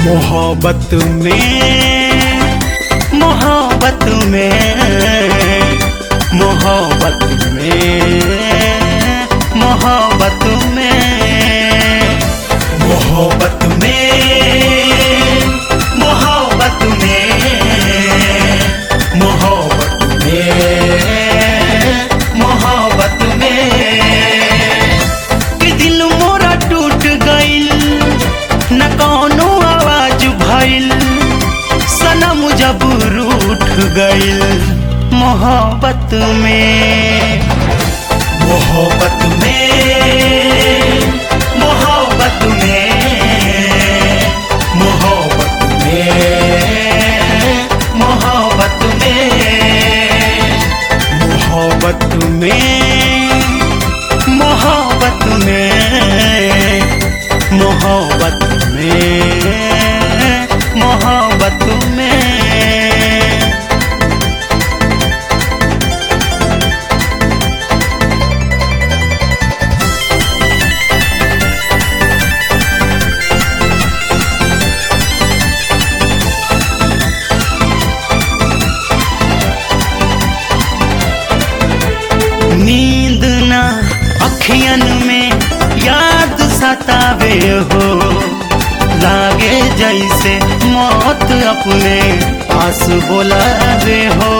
मोहब्बत में मोहब्बत में मोहब्बत में मोहब्बत में मोहब्बत में मोहब्बत में मोहब्बत में मोहब्बत में कि दिल मोरा टूट गइल न कौनो आवाज भइल सनम जब रूठ गइल मोहब्बत में मोहब्बत में मोहब्बत में मोहब्बत में मोहब्बत में मोहब्बत में मोहब्बत में मोहब्बत में मोहब्बत में नींद ना अखियन में याद सतावे हो लागे जैसे मौत अपने पास बोलावे हो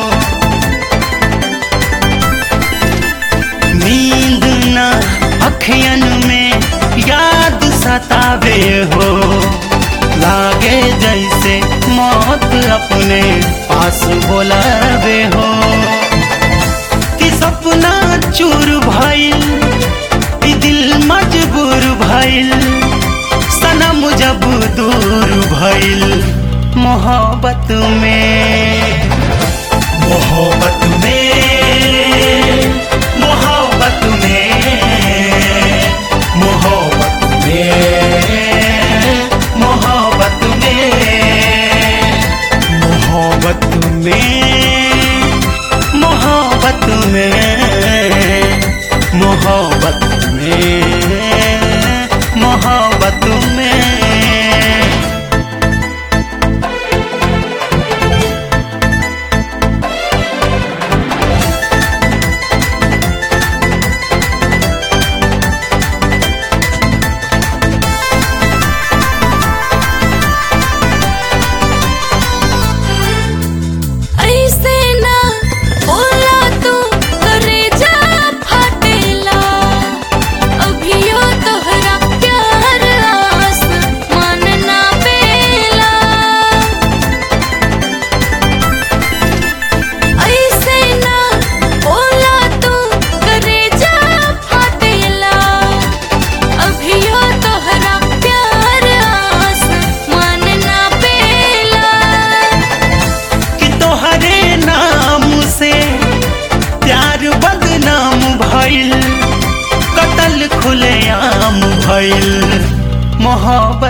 नींद ना अखियन में याद सतावे हो लागे जैसे मौत अपने पास बोलावे हो कि सपना चूर भइल ई दिल मजबूर भइल सनम जब दूर भइल मोहब्बत में मोहब्बत में मोहब्बत में मोहब्बत में मोहब्बत में मोहब्बत में मोहब्बत में मोहब्बत में मोहब्बत में ऐसे ना बोला तू करे जा फाटेला अभियो तोहरा प्यार आस मानना बेला ऐसे ना बोला तू करे जा फाटेला अभियो तोहरा प्यार आस मानना बेला कि तोहरे नाम से प्यार बदनाम भइल कतल खुलेआम भइल मोहब्बत